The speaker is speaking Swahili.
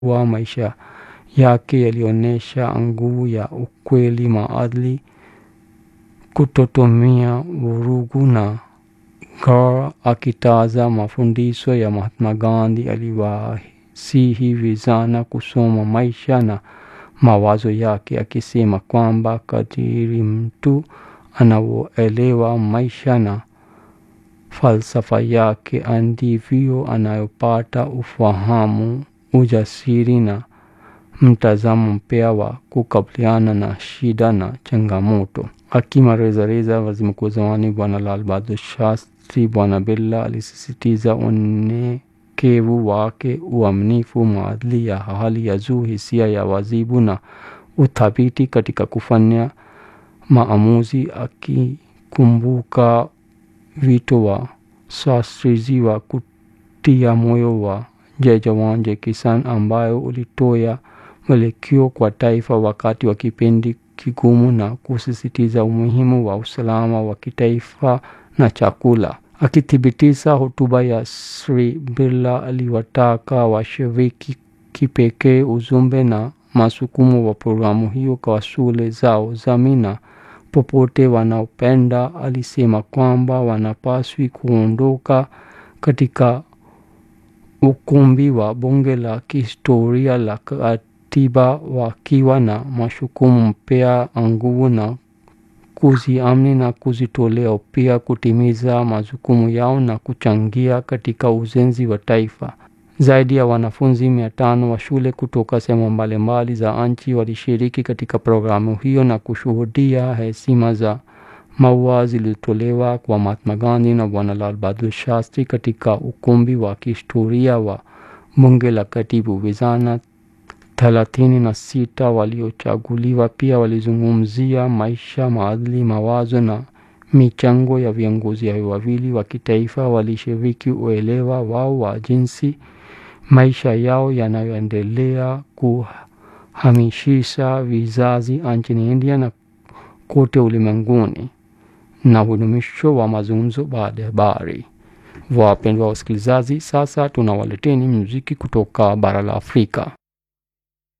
wa maisha yake yalionyesha nguvu ya ukweli, maadili, kutotumia vurugu na Gaur akitaza mafundisho ya Mahatma Gandhi aliwasihi vijana kusoma maisha na mawazo yake akisema kwamba kadiri mtu anavyoelewa maisha na falsafa yake ndivyo anayopata ufahamu, ujasiri na mtazamo mpya wa kukabiliana na shida na changamoto. Akimaliza reza waziri mkuu wa zamani Bwana Lal Bahadur Shastri, Bwana Birla alisisitiza unyenyekevu wake, uaminifu, maadili ya hali ya juu, hisia ya wajibu na uthabiti katika kufanya maamuzi, akikumbuka wito wa Shastriji wa kutia moyo wa Jai Jawan Jai Kisan ambayo ulitoa mwelekeo kwa taifa wakati wa kipindi kigumu na kusisitiza umuhimu wa usalama wa kitaifa na chakula. Akithibitisha hotuba ya Sri Birla aliwataka washiriki kipekee ujumbe na masukumo wa programu hiyo kwa shule zao jamii na popote wanaopenda. Alisema kwamba wanapaswi kuondoka katika ukumbi wa bunge la kihistoria la katiba wakiwa na mashukumu mpya, nguvu na kujiamini na kujitolea pia kutimiza majukumu yao na kuchangia katika ujenzi wa taifa. Zaidi ya wanafunzi mia tano wa shule kutoka sehemu mbalimbali za nchi walishiriki katika programu hiyo na kushuhudia heshima za maua zilizotolewa kwa Mahatma Gandhi na Bwana Lal Bahadur Shastri katika ukumbi wa kihistoria wa bunge la katibu. Vijana thelathini na sita waliochaguliwa pia walizungumzia maisha, maadili, mawazo na michango ya viongozi hao wawili wa kitaifa. Walishiriki uelewa wao wa jinsi maisha yao yanayoendelea kuhamishisha vizazi nchini India na kote ulimwenguni na udumisho wa mazungumzo baada ya habari. Wapendwa wasikilizaji, sasa tunawaleteni muziki kutoka bara la Afrika.